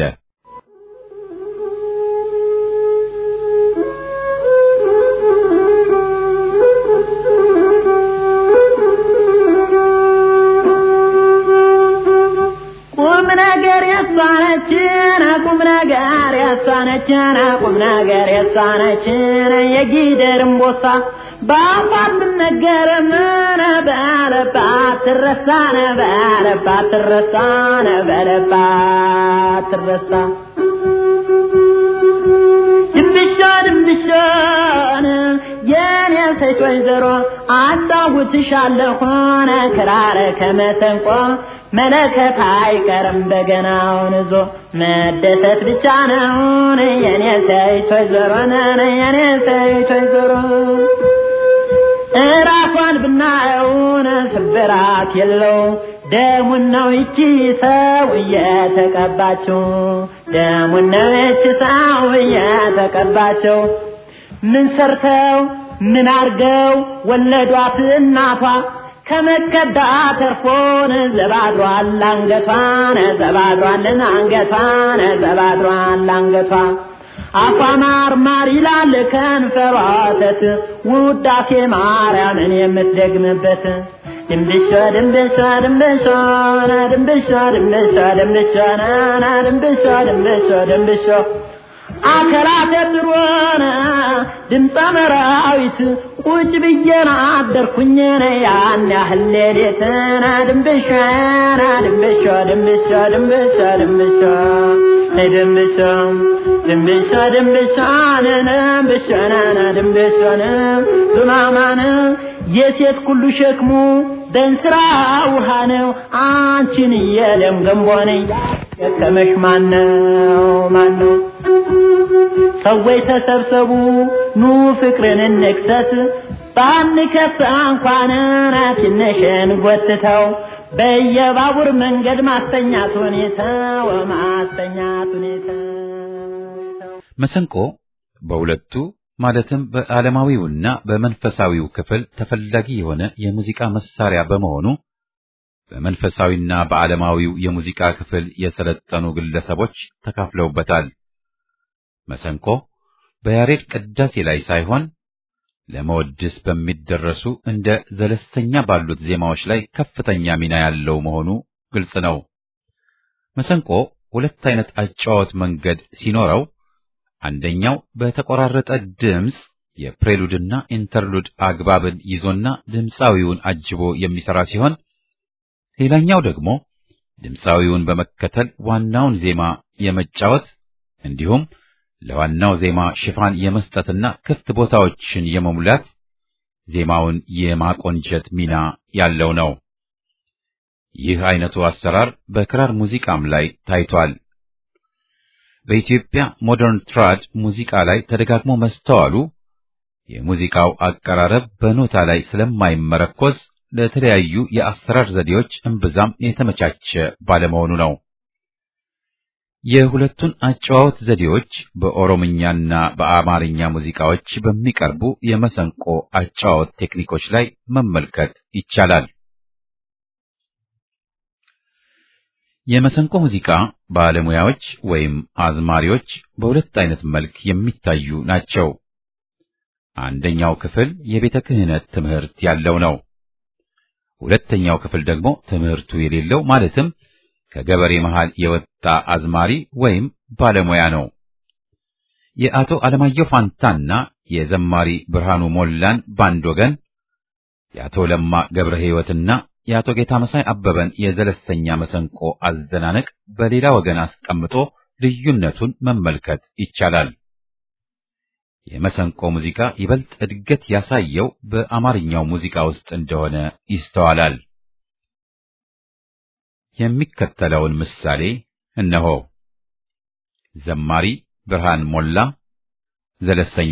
ቁም ነገር ያሳነችን ቁም ነገር ያሳነችን ቁም ነገር ያሳነችን የጊደር እምቦሳ በአፋት ነገር ምን በለባት ትረሳነ በለባት ትረሳነ በለባት ትረሳ ድንብሻ ድንብሻን የኔ ሴት ወይዘሮ አጫውትሻለሁን ክራር ከመሰንቆ መለከት አይቀርም በገናውን ይዞ መደሰት ብቻ ነውን የኔ ሴት ወይዘሮ ነን የኔ ሴት ወይዘሮ እራሷን ብናየውን ስብራት የለው ደሙን ነው ይቺ ሰው እየተቀባችው ደሙን ነው ይቺ ሰው እየተቀባችው ምን ሰርተው ምን አርገው ወለዷት እናቷ ከመከዳ ተርፎን ዘባድሯል አንገቷን ዘባድሯልን አንገቷን ዘባድሯል አንገቷ አፏ ማር ማር ይላል ከንፈሯ ወተት ውዳሴ ማርያምን የምትደግምበት ድንብሾ ድንብሾ ድንብሾ ድንብሾ ድንብሾ ድንብሾ ናና ድንብሾ ድንብሾ ድንብሾ አከራተ ድሮነ ድምፀ መራዊት ቁጭ ብዬና አደርኩኝነ ያን ያህል ሌሊትና ድንብሾና ድንብሾ ድንብሾ ድንብሾ ድንብሾ ድንብሾ ድንብሾ ድንብሾንነ ብሾናና ድንብሾነ ዙማማነ የሴት ሁሉ ሸክሙ በእንስራ ውሃ ነው አንቺን የደም ገንቦ ነኝ የከመሽ ማነው ማነው ሰዎች ተሰብሰቡ ኑ ፍቅርን እንክሰስ ባንከስ እንኳን ትንሽን ጎትተው በየባቡር መንገድ ማስተኛት ሁኔታው ማስተኛት ሁኔታው መሰንቆ በሁለቱ ማለትም በዓለማዊውና በመንፈሳዊው ክፍል ተፈላጊ የሆነ የሙዚቃ መሳሪያ በመሆኑ በመንፈሳዊና በዓለማዊው የሙዚቃ ክፍል የሰለጠኑ ግለሰቦች ተካፍለውበታል። መሰንቆ በያሬድ ቅዳሴ ላይ ሳይሆን ለመወድስ በሚደረሱ እንደ ዘለስተኛ ባሉት ዜማዎች ላይ ከፍተኛ ሚና ያለው መሆኑ ግልጽ ነው። መሰንቆ ሁለት አይነት አጫዋወት መንገድ ሲኖረው አንደኛው በተቆራረጠ ድምፅ የፕሬሉድና ኢንተርሉድ አግባብን ይዞና ድምፃዊውን አጅቦ የሚሰራ ሲሆን ሌላኛው ደግሞ ድምፃዊውን በመከተል ዋናውን ዜማ የመጫወት እንዲሁም ለዋናው ዜማ ሽፋን የመስጠትና ክፍት ቦታዎችን የመሙላት ዜማውን የማቆንጀት ሚና ያለው ነው። ይህ አይነቱ አሰራር በክራር ሙዚቃም ላይ ታይቷል። በኢትዮጵያ ሞደርን ትራድ ሙዚቃ ላይ ተደጋግሞ መስተዋሉ የሙዚቃው አቀራረብ በኖታ ላይ ስለማይመረኮዝ ለተለያዩ የአሰራር ዘዴዎች እምብዛም የተመቻቸ ባለመሆኑ ነው። የሁለቱን አጨዋወት ዘዴዎች በኦሮምኛና በአማርኛ ሙዚቃዎች በሚቀርቡ የመሰንቆ አጨዋወት ቴክኒኮች ላይ መመልከት ይቻላል። የመሰንቆ ሙዚቃ ባለሙያዎች ወይም አዝማሪዎች በሁለት አይነት መልክ የሚታዩ ናቸው። አንደኛው ክፍል የቤተ ክህነት ትምህርት ያለው ነው። ሁለተኛው ክፍል ደግሞ ትምህርቱ የሌለው ማለትም ከገበሬ መሃል የወጣ አዝማሪ ወይም ባለሙያ ነው። የአቶ አለማየሁ ፋንታና የዘማሪ ብርሃኑ ሞላን ባንድ ወገን፣ የአቶ ለማ ገብረ ሕይወትና የአቶ ጌታ መሳይ አበበን የዘለስተኛ መሰንቆ አዘናነቅ በሌላ ወገን አስቀምጦ ልዩነቱን መመልከት ይቻላል። የመሰንቆ ሙዚቃ ይበልጥ እድገት ያሳየው በአማርኛው ሙዚቃ ውስጥ እንደሆነ ይስተዋላል። የሚከተለውን ምሳሌ እነሆ። ዘማሪ ብርሃን ሞላ ዘለሰኛ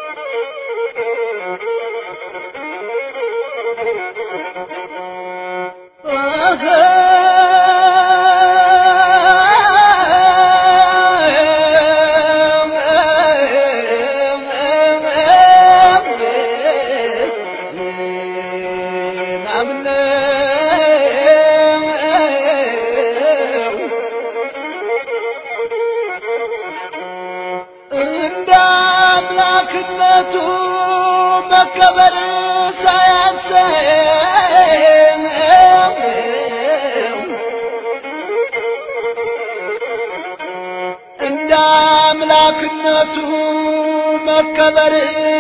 እንደ አምላክነቱ መከበር ሳያንሰው እንደ አምላክነቱ መከበር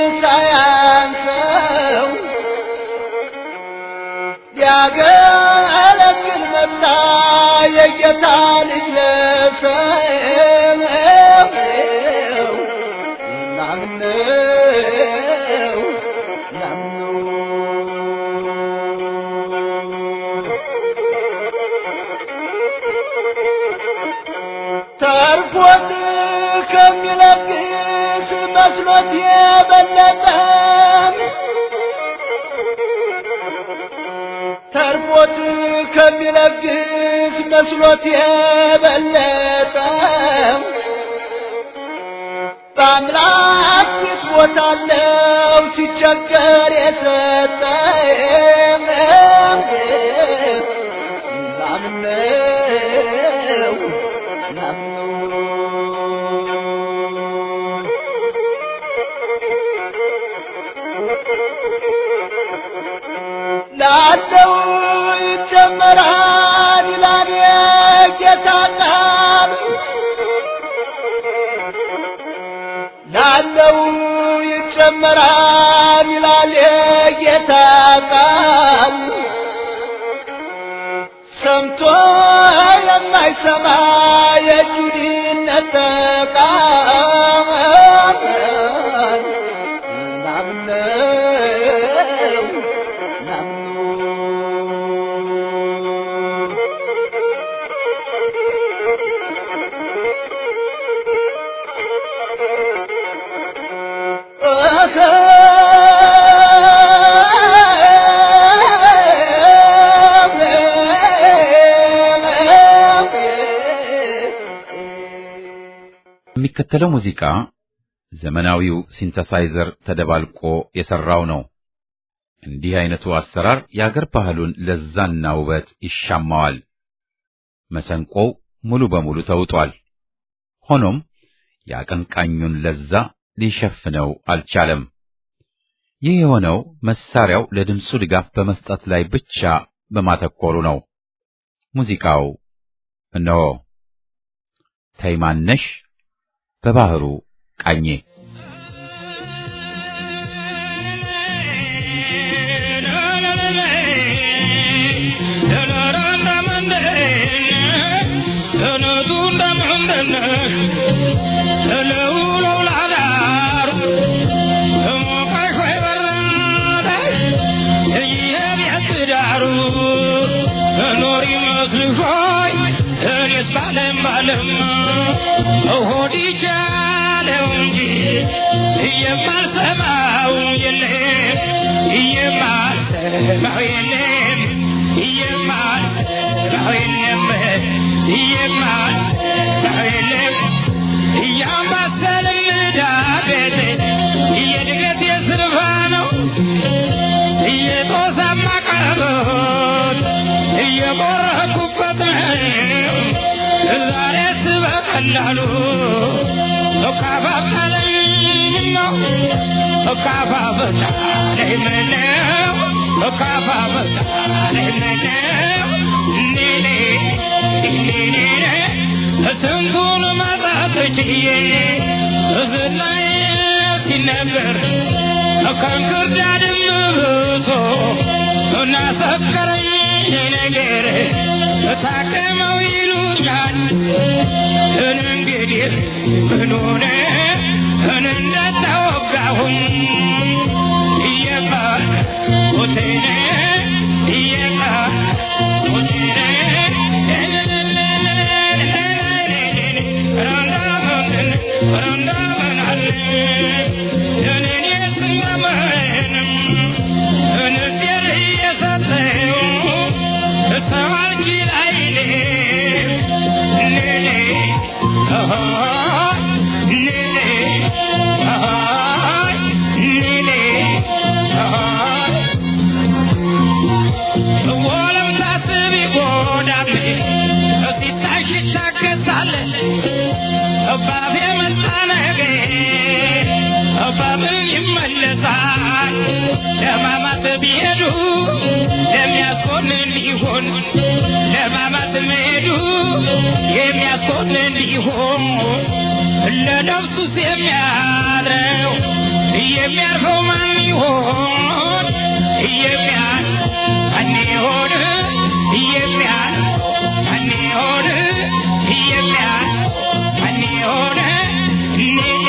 ሳያንሰው ሊያገለግል መጣ የጌታ ልጅ ለሰው ናምነው ናምነው ተርፎት ከሚለግስ መስሎት የበለጠ ተርፎት ከሚለግስ መስሎት የበለጠ በአምላክ ፊት ቦታለው ሲቸገር የሰጠ ናምነው ናምነው ላለው ይጨመራል ይላል የጌታ ቃል ላለው ይጨመራል ይላል የጌታ ቃል ሰምቶ የማይሰማ የጁዲነት ቃል ናምነው ናምነው የሚከተለው ሙዚቃ ዘመናዊው ሲንተሳይዘር ተደባልቆ የሰራው ነው። እንዲህ አይነቱ አሰራር የአገር ባህሉን ለዛና ውበት ይሻማዋል። መሰንቆው ሙሉ በሙሉ ተውጧል። ሆኖም የአቀንቃኙን ለዛ ሊሸፍነው አልቻለም። ይህ የሆነው መሳሪያው ለድምፁ ድጋፍ በመስጠት ላይ ብቻ በማተኮሩ ነው። ሙዚቃው እነሆ ተይማነሽ በባህሩ ቃኜ ሆዲቻለው እንጂ የማልሰማው የለም የማልሰማው የለም የማልሰማው የለም የማልሰማው የለም እያምባሰል ምዳቤት የድገት የስርፋ ነው እየጦሳማ ቀረቦት እየቆረኩበት ነው ዛሬስ በቀላሉ እካፋፈለኝ ነው እካፋፈለኝ ምነው እካፋፈለኝ ምነው ኔኔ ኔኔ ስንቱን ማጣት ችዬ እዝላይ ሲነገር ከእንክርዳድም ብሶ እናሰከረኝ ነገር ታከመው ይሉኛል እንግዲህ ምን ሆነ እንደተወጋሁኝ እየቃል ሞቴነ እየቃል ሞቴነ ረንዳመን ረንዳመን አለ እኔን ሀሳብ ይመለሳል። ለማማት ቢሄዱ ለሚያስኮንን ሊሆን ለማማት መሄዱ የሚያስኮንን ሊሆን ለነፍሱስ የሚያድረው የሚያርፈው ማን ይሆን? የሚያል ማን ይሆን? የሚያል ማን ይሆን? የሚያል ማን ይሆን? እኔ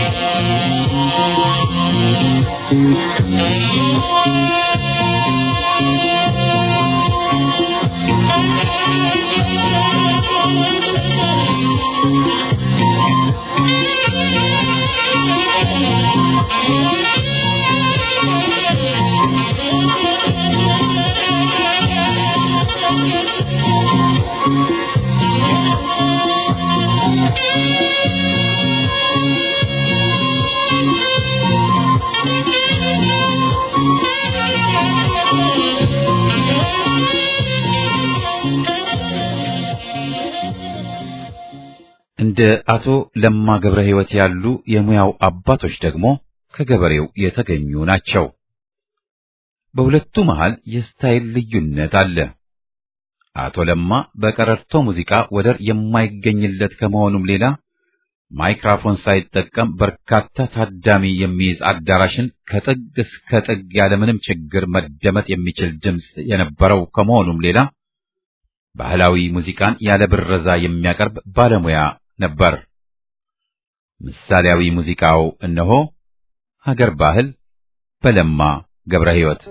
እንደ አቶ ለማ ገብረ ሕይወት ያሉ የሙያው አባቶች ደግሞ ከገበሬው የተገኙ ናቸው። በሁለቱ መሃል የስታይል ልዩነት አለ። አቶ ለማ በቀረርቶ ሙዚቃ ወደር የማይገኝለት ከመሆኑም ሌላ ማይክራፎን ሳይጠቀም በርካታ ታዳሚ የሚይዝ አዳራሽን ከጥግ እስከ ጥግ ያለምንም ችግር መደመጥ የሚችል ድምፅ የነበረው ከመሆኑም ሌላ ባህላዊ ሙዚቃን ያለ ብረዛ የሚያቀርብ ባለሙያ ነበር። ምሳሌያዊ ሙዚቃው እነሆ ሀገር ባህል በለማ ገብረ ሕይወት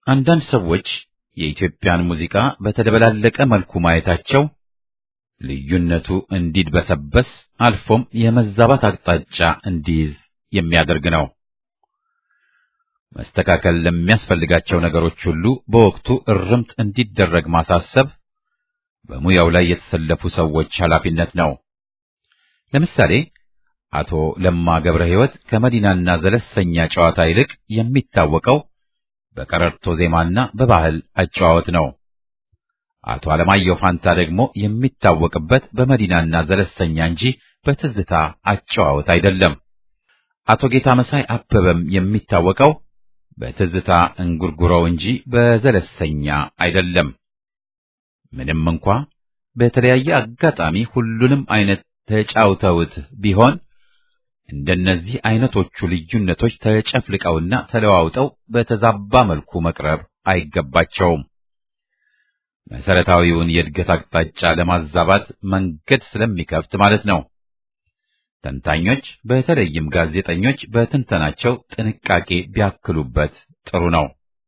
አንዳንድ ሰዎች የኢትዮጵያን ሙዚቃ በተደበላለቀ መልኩ ማየታቸው ልዩነቱ እንዲድበሰበስ አልፎም የመዛባት አቅጣጫ እንዲይዝ የሚያደርግ ነው። መስተካከል ለሚያስፈልጋቸው ነገሮች ሁሉ በወቅቱ እርምት እንዲደረግ ማሳሰብ በሙያው ላይ የተሰለፉ ሰዎች ኃላፊነት ነው። ለምሳሌ አቶ ለማ ገብረ ሕይወት ከመዲናና ዘለሰኛ ጨዋታ ይልቅ የሚታወቀው በቀረርቶ ዜማና በባህል አጨዋወት ነው። አቶ አለማየሁ ፋንታ ደግሞ የሚታወቅበት በመዲናና ዘለሰኛ እንጂ በትዝታ አጨዋወት አይደለም። አቶ ጌታ መሳይ አበበም የሚታወቀው በትዝታ እንጉርጉሮው እንጂ በዘለሰኛ አይደለም። ምንም እንኳ በተለያየ አጋጣሚ ሁሉንም አይነት ተጫውተውት ቢሆን እንደነዚህ አይነቶቹ ልዩነቶች ተጨፍልቀውና ተለዋውጠው በተዛባ መልኩ መቅረብ አይገባቸውም። መሰረታዊውን የእድገት አቅጣጫ ለማዛባት መንገድ ስለሚከፍት ማለት ነው። ተንታኞች በተለይም ጋዜጠኞች በትንተናቸው ጥንቃቄ ቢያክሉበት ጥሩ ነው።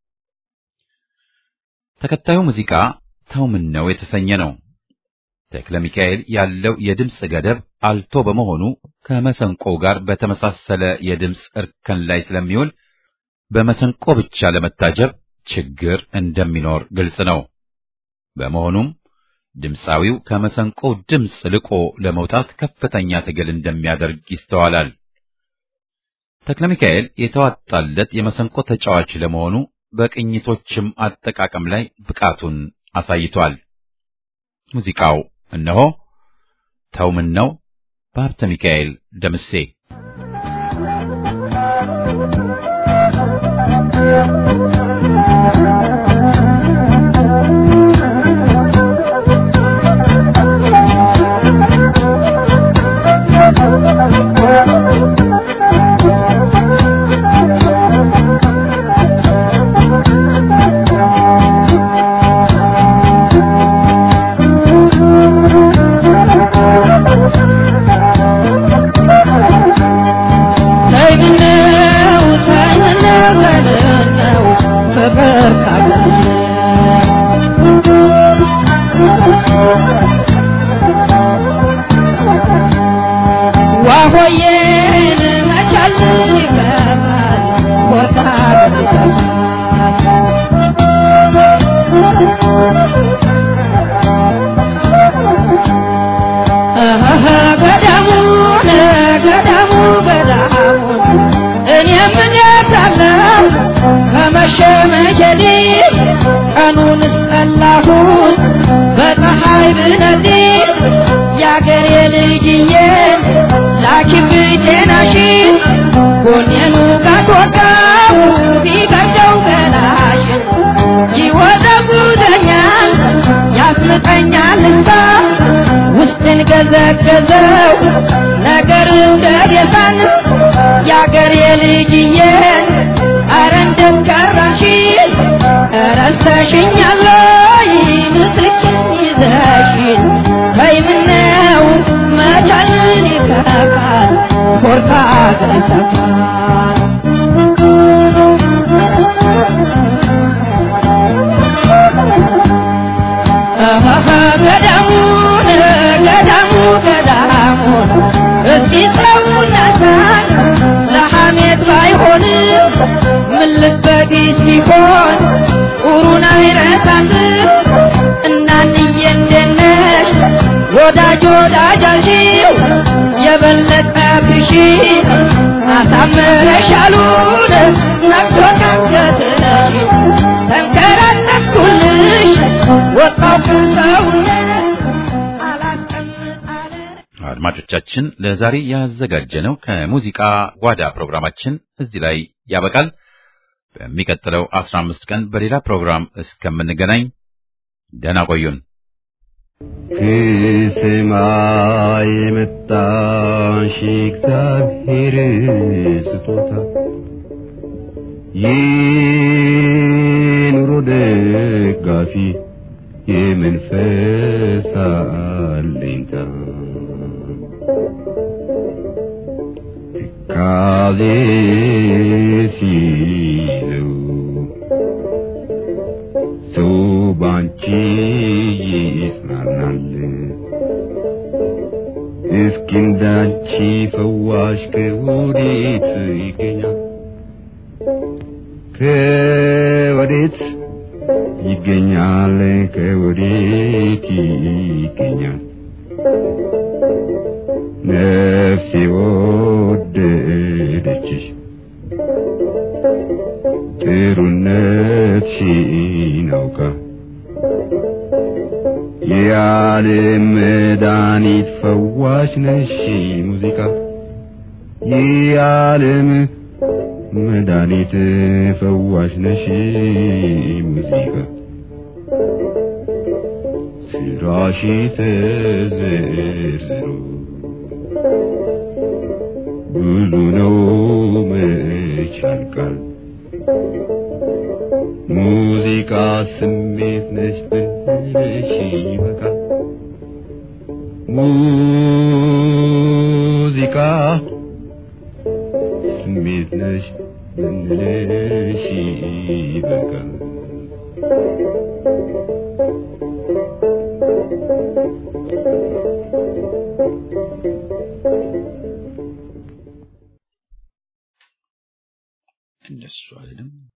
ተከታዩ ሙዚቃ ተው ምን ነው የተሰኘ ነው። ተክለ ሚካኤል ያለው የድምፅ ገደብ አልቶ በመሆኑ ከመሰንቆ ጋር በተመሳሰለ የድምፅ እርከን ላይ ስለሚውል በመሰንቆ ብቻ ለመታጀብ ችግር እንደሚኖር ግልጽ ነው። በመሆኑም ድምፃዊው ከመሰንቆው ድምፅ ልቆ ለመውጣት ከፍተኛ ትግል እንደሚያደርግ ይስተዋላል። ተክለ ሚካኤል የተዋጣለት የመሰንቆ ተጫዋች ለመሆኑ በቅኝቶችም አጠቃቀም ላይ ብቃቱን አሳይቷል። ሙዚቃው እነሆ ተው ምን ነው በሀብተ ሚካኤል ደምሴ ከመሸመጀሌ ቀኑን እስጠላሁት በፀሐይ ብነዚህ የአገሬ ልጅዬን ላኪብኝ ጤናሽን ጎኔኑ ጋትወጋው ቢበርደው ገላሽን ይወዘጉዘኛል ያስምጠኛል እንባ ውስጥን ገዘገዘው ነገር እንደ ቤዛን የአገሬ ልጅዬን አረ እንደምቀራሽ ረስተሽኛል ወይ ምስክን ይዘሽን ተይ ምነው መቻልን ይከፋል ኮርታ ገሰፋል ገዳሙን ገዳሙ ገዳሙን እስኪ ሰውነታን ለሐሜት ባይሆንም ምን ልበዲስ ሲሆን ኡሩን አይረሳትም እናንዬ እንደነሽ ወዳጅ ወዳጃሽው የበለጠ ብሺ አሳምረሻሉን ነግቶ ካንገትሽ ተንከራተትኩልሽ ወጣው ከሰውነት አላስቀምጥ አለ አድማጮቻችን ለዛሬ ያዘጋጀነው ከሙዚቃ ጓዳ ፕሮግራማችን እዚህ ላይ ያበቃል። በሚቀጥለው አስራ አምስት ቀን በሌላ ፕሮግራም እስከምንገናኝ ደህና ቆዩን። ከሰማይ የመጣሽ እግዚአብሔር ስጦታ የኑሮ ደጋፊ የመንፈስ አለኝታ ትካዜ ሲይዘው ባንቺ ይጽናናል እስኪ እንዳንቺ ፈዋሽ ከወዴት ይገኛል ከወዴት ይገኛል ከወዴት ይገኛል ነፍሴ ወደደችሽ ጥሩነትሽን አውቃ የዓለም መድኃኒት ፈዋሽ ነሽ ሙዚቃ የዓለም መድኃኒት ፈዋሽ ነሽ ሙዚቃ ስራሽ ተዘርዝሮ ብዙ ነው መች ያልቃል ሙዚቃ ስሜት ነች ብልሽ ይበቃል ሙዚቃ ስሜት ነች ብንልሽ ይበቃል እንደሱ አይደለም